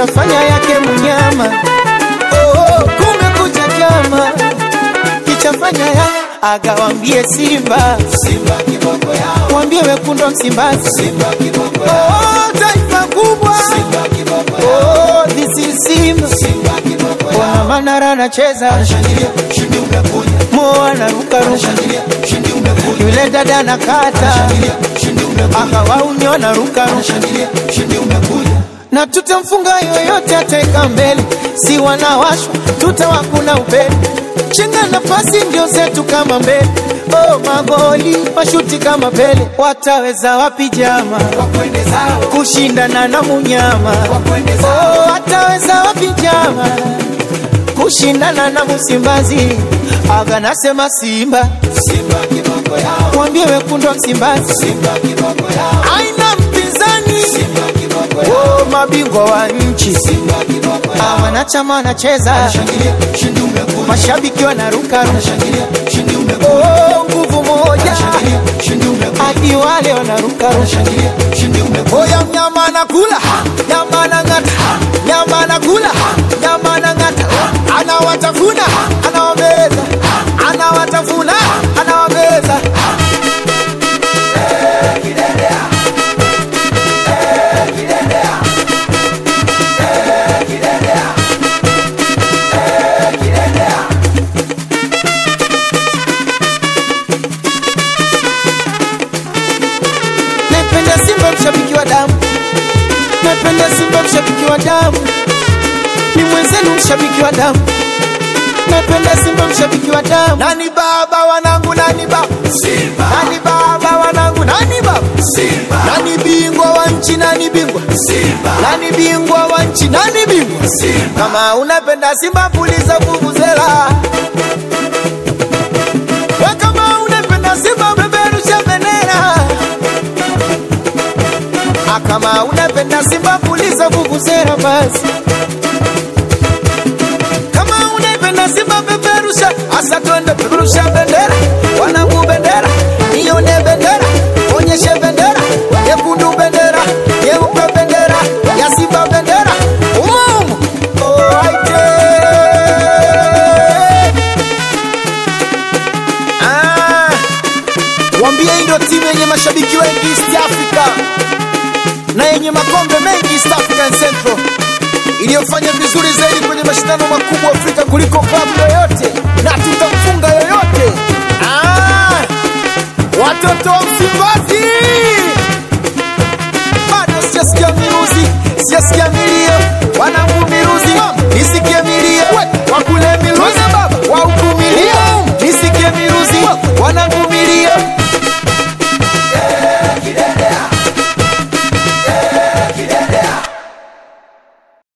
kafanya yake mnyama. Oh, kumekucha chama kichafanya ya agawambie Simba, Simba kiboko yao, wambie wekundu wa Msimbazi, Simba kiboko yao, oh, taifa kubwa Simba kiboko yao, oh, this is Simba. Simba kiboko Ona yao. Manara anacheza, Shangilia, ushindi umekuja. Mo anarukaruka, Shangilia, ushindi umekuja. yule dada anakata, Shangilia, ushindi umekuja. akawaunyo anarukaruka Shangilia, ushindi umekuja. na tutamfunga yoyote ateka mbele, si wanawashwa tutawakuna upele, chenga na pasi ndio zetu kama mbele. Oh, magoli mashuti kama Pele, wataweza wapi jama Wakwende zao, kushindana na munyama? wakwende zao. Oh, wataweza wapi jama kushindana na Msimbazi? Aga nasema Simba, Simba kiboko yao, mwambie wekundu wa Msimbazi Simba kiboko yao, aina mpinzani. Simba kiboko yao, Oh, mabingwa wa nchi Simba kiboko Ah, yao. wanachama wanacheza, Shangilia, ushindi umekuja. mashabiki wanaruka, Shangilia, ushindi umekuja. oh, nguvu moja Shangilia, ushindi umekuja. hadi wale wanaruka. Shangilia, ushindi umekuja. Oya, mnyama anakula, nyama anang'ata, nyama anakula, nyama anang'ata, anawatafuna, anawameza, anawatafuna, anawameza. Napenda Simba mshabiki wa damu, napenda Simba mshabiki wa damu, ni mwenzenu mshabiki wa damu, napenda Simba mshabiki wa damu. Nani baba wanangu, nani baba, Simba, nani baba wanangu, nani baba, Simba, nani bingwa wa nchi, nani bingwa, Simba, nani bingwa wa nchi, nani bingwa. Simba. Kama unapenda Simba puliza vuvuzela, we kama unapenda Simba beberusha bendera. Ah, kama unapenda Simba puliza vuvuzela basi. Kama unapenda Simba beberusha, asa twende peperusha bendera, wanangu bendera, nione bendera, onyeshe bendera, nyekundu bendera, nyeupe bendera, ya Simba bendera, umumu oaite ah, wambie hii ndio timu yenye mashabiki wengi East Africa na yenye makombe mengi East African Central iliyofanya vizuri zaidi kwenye mashindano makubwa Afrika kuliko klabu yoyote na tuta